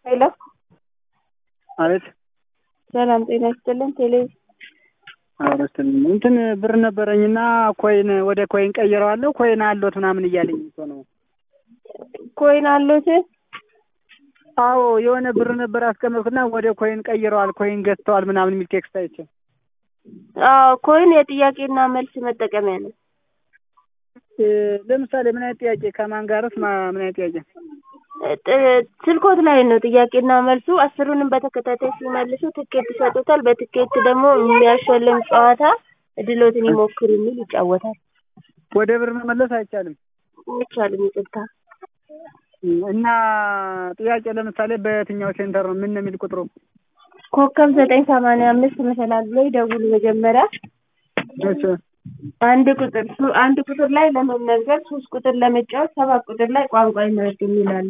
ሄሎ አቤት ሰላም ጤና ይስጥልን። ቴሌ አረስትን እንትን ብር ነበረኝና ኮይን ወደ ኮይን ቀይረዋለሁ ኮይን አሎት ምናምን እያለኝ እኮ ነው። ኮይን አሎት? አዎ የሆነ ብር ነበር ያስቀመጥኩና ወደ ኮይን ቀይረዋል ኮይን ገዝተዋል ምናምን የሚል ቴክስት አይቼ። አዎ ኮይን የጥያቄና መልስ መጠቀሚያ ነው። እ፣ ለምሳሌ ምን አይነት ጥያቄ ከማን ጋርስ ማ- ምን አይነት ጥያቄ? ጥ- ስልኮት ላይ ነው ጥያቄና መልሱ። አስሩንም በተከታታይ ሲመልሱ ትኬት ይሰጡታል። በትኬት ደግሞ የሚያሸልም ጨዋታ እድሎትን ይሞክሩ የሚል ይጫወታል። ወደ ብር መመለስ አይቻልም አይቻልም፣ ይቅርታ። እና ጥያቄ ለምሳሌ በየትኛው ሴንተር ነው ምን ነው የሚል ቁጥሩ? ኮከብ ዘጠኝ ሰማንያ አምስት መሰላል ላይ ደውሉ መጀመሪያ እሺ አንድ ቁጥር ሱ- አንድ ቁጥር ላይ ለመመዝገብ ሶስት ቁጥር ለመጫወት ሰባት ቁጥር ላይ ቋንቋ ይመርጡ የሚላለ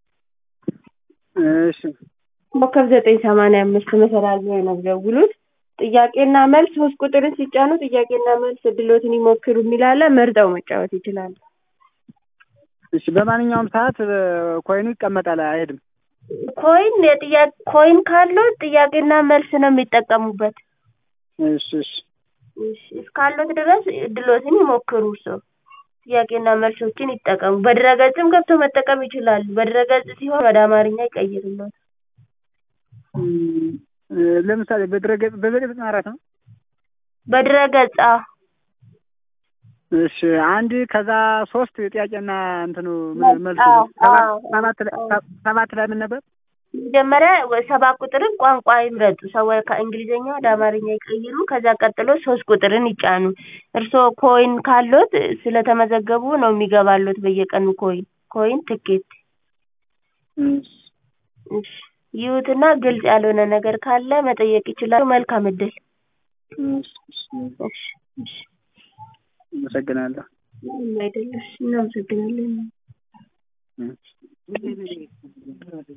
እሺ ኮከብ ዘጠኝ ሰማንያ አምስት መሰላል ላይ ነው ደውሉት። ጥያቄና መልስ ሶስት ቁጥርን ሲጫኑ ጥያቄና መልስ እድሎትን ይሞክሩ የሚላለ መርጠው መጫወት ይችላሉ። እሺ በማንኛውም ሰዓት እ፣ ኮይኑ ይቀመጣል አይሄድም። ኮይን የጥያቄ ኮይን ካለው ጥያቄና መልስ ነው የሚጠቀሙበት። እሺ እሺ እሺ፣ እስካሉት ድረስ እድሎትን ይሞክሩ። ሰው ጥያቄና መልሶችን ይጠቀሙ። በድረገጽም ገብተው መጠቀም ይችላሉ። በድረገጽ ሲሆን ወደ አማርኛ ይቀይርልዎት። እም፣ እ፣ ለምሳሌ በድረገጽ በዘጠኝ አራት ነው። በድረገጽ አዎ። እሺ አንድ ከዛ ሶስት ጥያቄና እንትኑ መልስ፣ መልሱ አዎ፣ ሰባት አዎ፣ ሰባት ላይ አዎ። ሰባት ላይ ምን ነበር? መጀመሪያ ወ- ሰባት ቁጥርን ቋንቋ ይምረጡ። ሰው ከእንግሊዝኛ ወደ አማርኛ ይቀይሩ። ከዛ ቀጥሎ ሶስት ቁጥርን ይጫኑ። እርስዎ ኮይን ካሎት ስለተመዘገቡ ነው የሚገባሎት በየቀኑ ኮይን ኮይን ትኬት እሺ እሺ ይዩትና ግልጽ ያልሆነ ነገር ካለ መጠየቅ ይችላሉ። መልካም እድል። እሺ እሺ፣ እሺ እሺ አመሰግናለሁ። ምንም አይደለም። እሺ እናመሰግናለን። እሺ